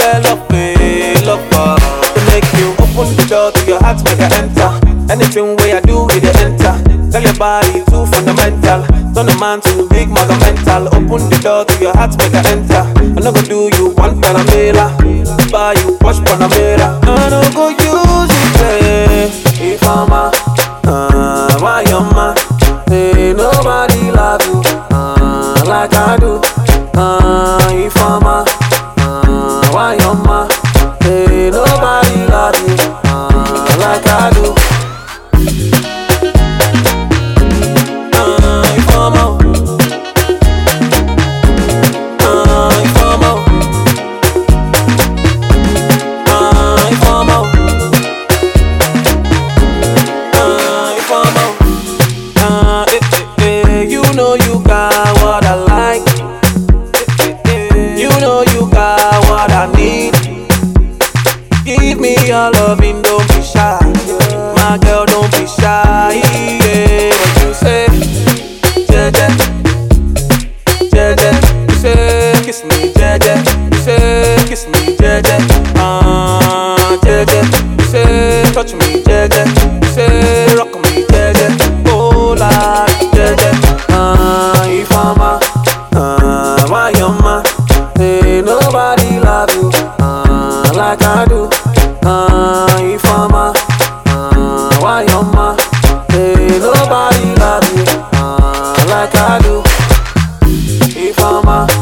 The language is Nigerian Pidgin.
yeah, love me, love her. To make you open the door to your heart, make I enter. Anything way I do, it dey enter. Tell your body too fundamental. Turn a man to big maga mental. Open the door to your heart, make I enter. I no go do you one Panamera. Buy you watch Panamera. I no go use you play. If I'm a, uh, why you ma? Hey, nobody love you uh, like I do. Uh, if I'm a, uh, why you ma? Hey, nobody love you uh, like I do. Uh, if I'm a, uh, if I'm a, uh, if I'm a, uh, if I'm a. Uh, eh, eh, eh, you know you got what I like. Eh, eh, eh, you know you got what I need. Give me your loving, don't be shy. My girl, don't be shy. Yeah, what you say? Jeje, jeje. You say kiss me, jeje. You say kiss me, jeje. Ah, jeje. You say touch me, jeje. You say rock me, jeje. Oh, like jeje. Ah, if I'm a, ah, why you ma? Hey, nobody love you, ah, like I do. Ah, if I'm a, ah, why you ma? Hey, nobody love you, ah, like I do. If I'm a,